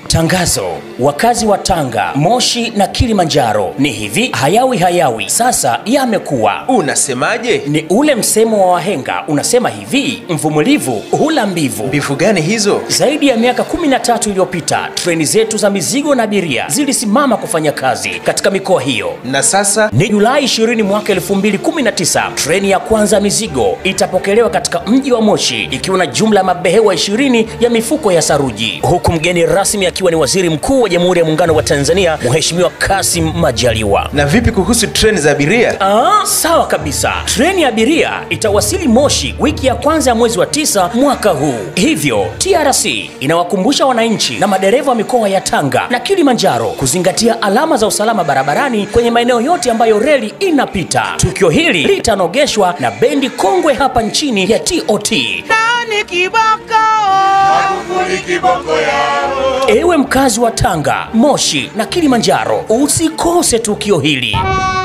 Tangazo: wakazi wa Tanga, Moshi na Kilimanjaro, ni hivi hayawi hayawi sasa yamekuwa. Unasemaje? Ni ule msemo wa wahenga unasema hivi, mvumilivu hula mbivu. Mbivu gani hizo? Zaidi ya miaka 13 iliyopita treni zetu za mizigo na abiria zilisimama kufanya kazi katika mikoa hiyo. Na sasa Ni Julai 20 mwaka 2019, treni ya kwanza ya mizigo itapokelewa katika mji wa Moshi ikiwa na jumla ya mabehewa 20 ya mifuko ya saruji, huku mgeni rasmi akiwa ni Waziri Mkuu wa Jamhuri ya Muungano wa Tanzania Mheshimiwa Kassim Majaliwa. na vipi kuhusu treni za abiria? Ah, sawa kabisa. Treni ya abiria itawasili Moshi wiki ya kwanza ya mwezi wa tisa mwaka huu. Hivyo TRC inawakumbusha wananchi na madereva wa mikoa ya Tanga na Kilimanjaro kuzingatia alama za usalama barabarani kwenye maeneo yote ambayo reli inapita. Tukio hili litanogeshwa na bendi kongwe hapa nchini ya TOT. Nani kiboko? Magufuli kiboko yao. Ewe mkazi wa Tanga, Moshi na Kilimanjaro, usikose tukio hili.